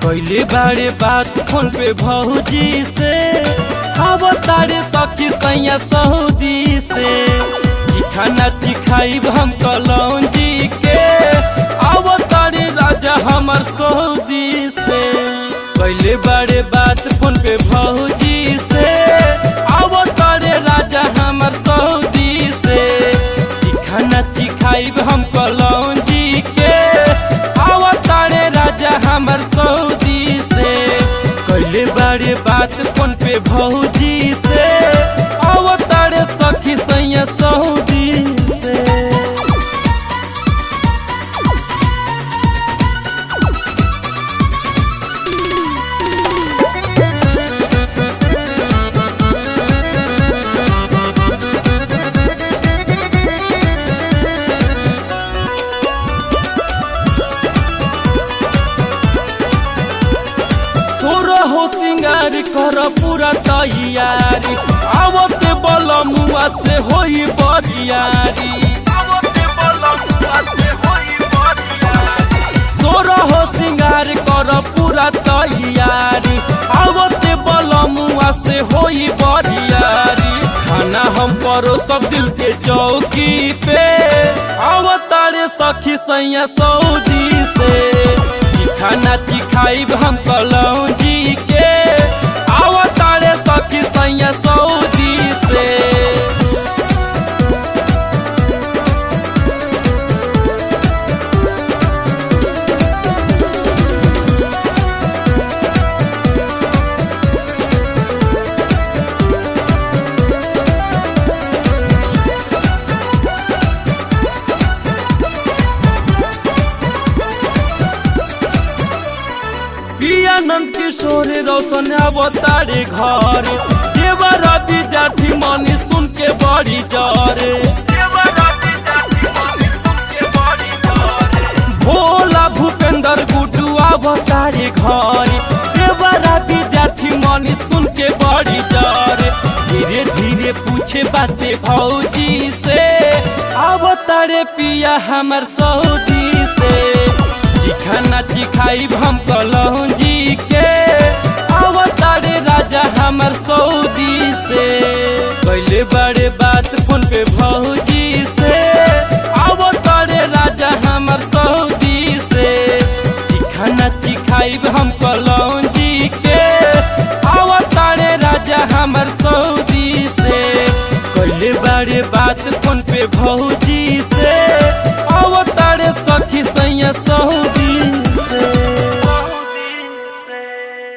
कैले बारे बात फोन पे भौजी से अब तारे सखी सैया सऊदी से खाना चिखाइब हम कलौजी के अब तारे राजा हमर सऊदी से कैले बारे बात फोन पे भौजी से अब तारे राजा हमर सऊदी से चिखाना चिखाइब हम कलौजी के अब तारे राजा हमर सऊदी से कैले बारे बात फोन पे भौजी से अब तारे सखी सैया सऊदी से सोर हो सिंगार कर पूरा तैयारी आवते बलमुआ से होई बरियारी सोर हो सिंगार कर पूरा तैयारी आवते बलमुआ से होई बरियारी खाना हम करो सब दिल के चौकी पे आवतारे सखी सैया सऊदी से खाना चिखाइब हम कलौजी के आवतारे सखी सैया सऊदी से पियानंद किशोर रोशन अवतारे घर देवर विद्यार्थी मनी सुन के बड़ी जरे भोला भूपेंद्र गुड्डू अवतारे घर देवर विद्यार्थी मनी सुन के बड़ी जरे धीरे धीरे पूछे बाते भौजी से अवतारे पिया हमर सऊदी से खाना चिखाइब हम कलौजी के अवतारे राजा हमर सऊदी से कैले बड़े बात फोन पे भौजी से अवतारे राजा हमर सऊदी से चिखाना चिखाइब हम कलौजी के अवतारे राजा हमर सऊदी से कैले बड़े बात फोन पे भौजी